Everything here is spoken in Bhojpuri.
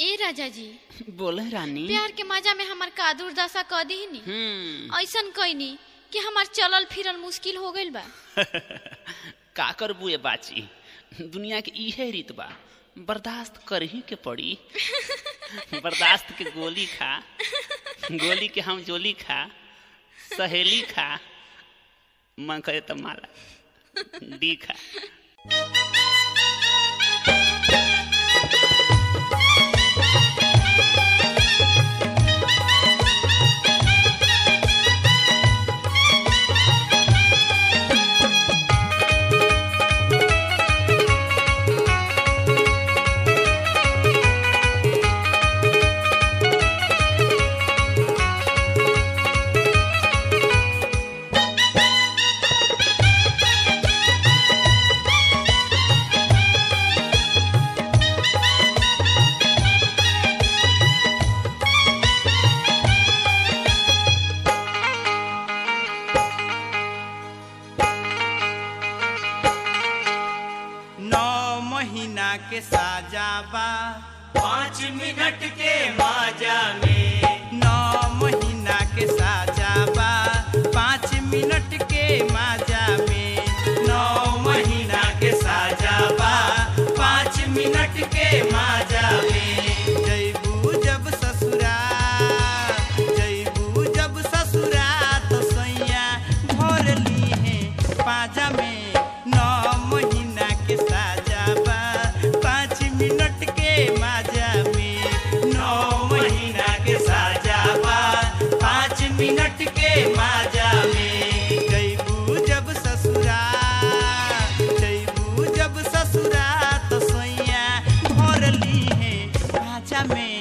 ए राजा जी बोले रानी प्यार के मजा में हमार का दुर्दशा क दी नी हम्म ऐसन कईनी कि हमार चलल फिरल मुश्किल हो गइल बा का करबू ये बाची दुनिया के इहे रीत बा बर्दाश्त कर ही के पड़ी बर्दाश्त के गोली खा गोली के हम जोली खा सहेली खा मन करे तो माला डी खा नौ महीना के साजा बा पाँच मिनट के माजा में नौ महीना के साजा बा पाँच मिनट के माजा में नौ महीना के साजा बा पाँच मिनट के माजा में जैबू जब ससुरा जैबू जब ससुरा तो सैया भर ली है पाजा में नौ महीना के साजा बा पाँच मिनट के माजा में नौ महीना के साजा बा पाँच मिनट के माजा में जैबू जब ससुरा जैबू जब ससुरा तो सैया भर ली है पाजा में